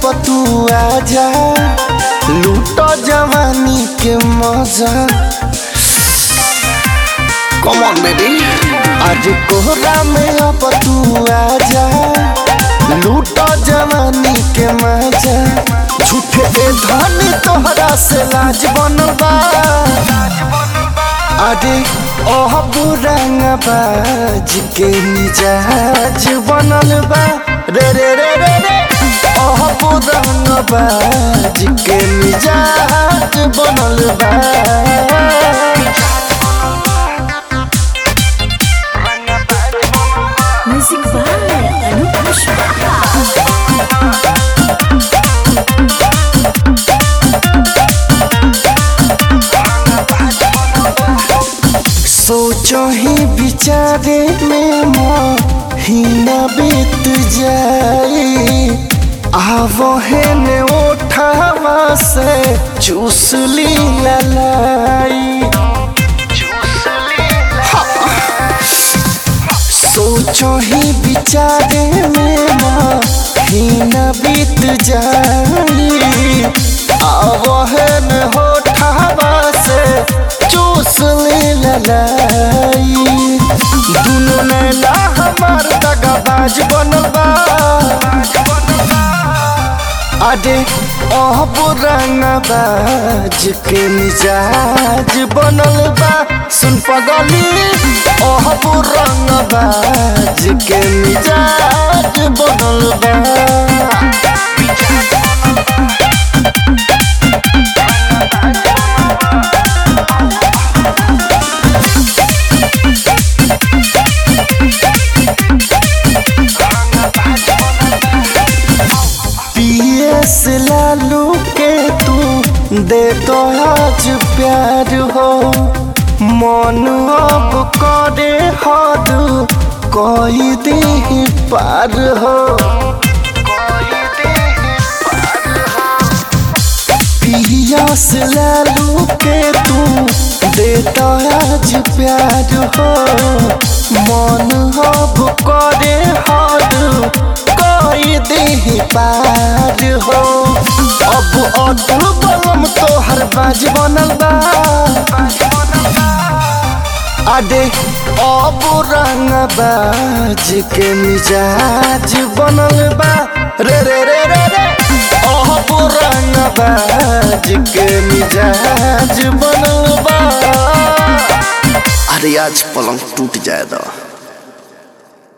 तू आजा लूटो जवानी के मजा कम ऑन बेबी आज कोहरा में अब तू आजा लूटो जवानी के मजा झूठे ए धनी तोहरा से लाज बनल बा अरे ओह बुरंग बाज के मिजाज बनल बा रे रे रे रे रे ओह बुरंग बाज के मिजाज बनल बा Music by Anup Pushpa. सोचो ही विचारे में महीना बीत जाए आवो है ने उठावा से चूस ली ललाई सोचो ही विचारे में महीना बीत जाए आवो है ने उठावा से चूस ली ललाई दुनो नैना हमार दगाबाज बनल बा अरे ओह पुराना बाज के मिजाज बनल बा सुन पगली ओह पुराना बाज के मिजाज बनल बा पीएस लालू के तू दे तो आज प्यार हो मन अब करे हद कोई दी पार हो पीएस लालू के तू दे तो आज प्यार हो मन अब करे हद कोई दी पार हो अब अटल बलम तोहर बाज बनल बा अरे अब रंग बाज के मिजाज बनल बा रे रे रे रे रे अब रंग बाज के मिजाज बनल बा अरे आज पलंग टूट जाए दो